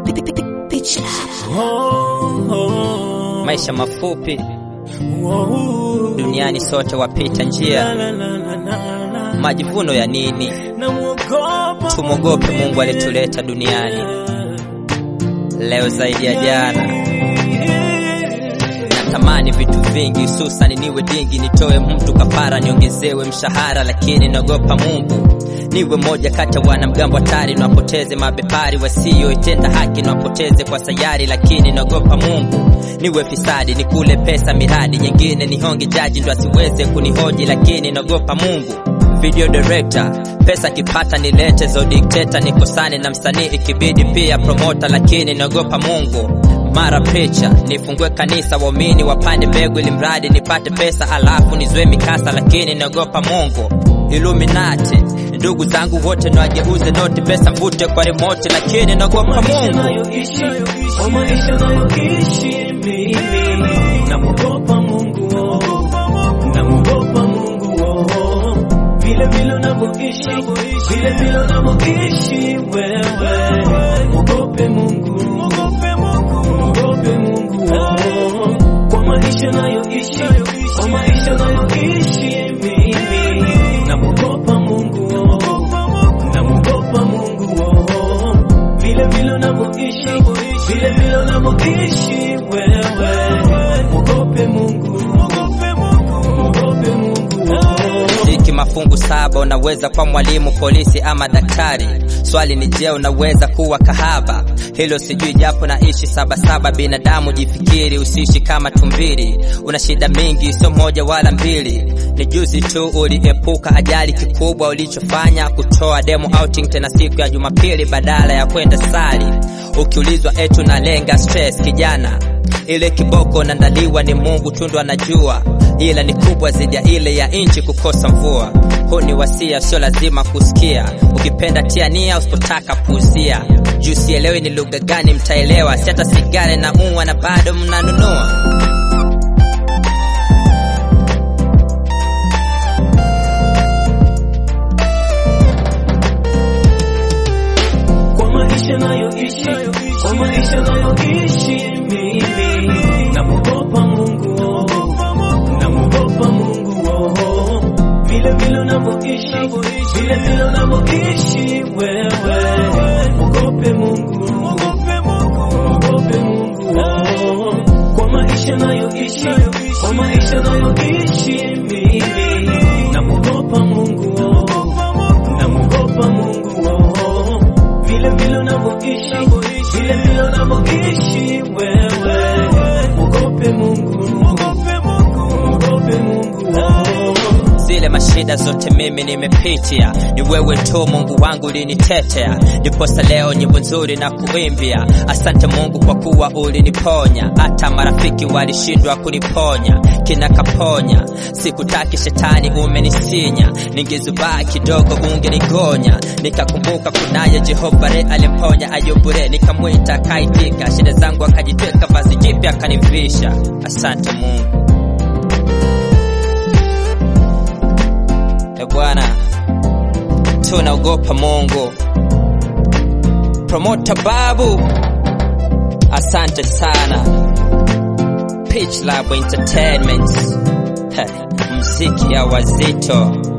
Maisha mafupi duniani, sote wapita njia. Majivuno ya nini? Tumwogope Mungu alituleta duniani leo zaidi ya jana. Natamani vitu vingi, hususani niwe dingi, nitoe mtu kafara, niongezewe mshahara, lakini naogopa Mungu niwe moja kati ya wanamgambo hatari, nawapoteze mabepari wasioitenda haki, nawapoteze kwa sayari, lakini naogopa Mungu niwe fisadi, nikule pesa miradi nyingine, nihonge jaji ndo asiweze kunihoji, lakini naogopa Mungu video director pesa kipata nilete zo dikteta nikosane na msanii ikibidi pia promota, lakini naogopa Mungu mara picha nifungue kanisa waumini wapande mbegu ili mradi nipate pesa alafu nizwe mikasa, lakini naogopa Mungu. Illuminati ndugu zangu wote nawageuze noti, pesa mvute kwa remote, lakini naogopa Mungu. Kwa maisha nayoishi mimi namuogopa Mungu, namuogopa Mungu vile vile unavyoishi, vile vile unavyoishi wewe, muogope Mungu, muogope Mungu kwa maisha nayoishi, kwa maisha nayoishi mimi namuogopa Mungu, namuogopa Mungu vile vile unavyoishi, vile vile unavyoishi wewe, muogope Mungu, muogope Mungu Ziki mafungu saba, unaweza kuwa mwalimu, polisi ama daktari. Swali ni je, unaweza kuwa kahaba? Hilo sijui, japo naishi sabasaba. Binadamu jifikiri, usiishi kama tumbili. Una shida mingi, sio moja wala mbili. Ni juzi tu uliepuka ajali, kikubwa ulichofanya kutoa demo outing, tena siku ya Jumapili badala ya kwenda sali. Ukiulizwa etu na lenga stress, kijana ile kiboko nandaliwa ni Mungu tu ndo anajua, ila ni kubwa zaidi ya ile ya inchi kukosa mvua. Huu ni wasia, sio lazima kusikia. Ukipenda tia nia, usipotaka puuzia. Juu sielewi ni lugha gani mtaelewa, si hata sigara na umwa na bado mnanunua. kwa maisha nayoishi, kwa maisha nayoishi mimi namuogopa Mungu, namuogopa Mungu vile vile unavyoishi, vile vile unavyoishi wewe, muogope Mungu, muogope Mungu kwa maisha nayoishi, kwa maisha nayoishi mimi namuogopa Mungu, namuogopa Mungu vile vile unavyoishi, vile vile unavyoishi wewe, muogope Mungu, muogope Mungu Zile mashida zote mimi nimepitia, ni wewe tu Mungu wangu ulinitetea, ndiposa leo nyimbo nzuri na kuimbia. Asante Mungu kwa kuwa uliniponya, hata marafiki walishindwa kuniponya, kina kaponya. Sikutaki shetani, umenisinya, ningezubaa kidogo ungenigonya. Nikakumbuka kunaye Jehova re alimponya Ayubu re, nikamwita akaitika, shida zangu akajitweka, vazi jipya akanivisha. Asante Mungu. E Bwana, tunaogopa Mungu. Promota Babu, asante sana. Pitch Lab Entertainment, Ha, mziki ya wazito.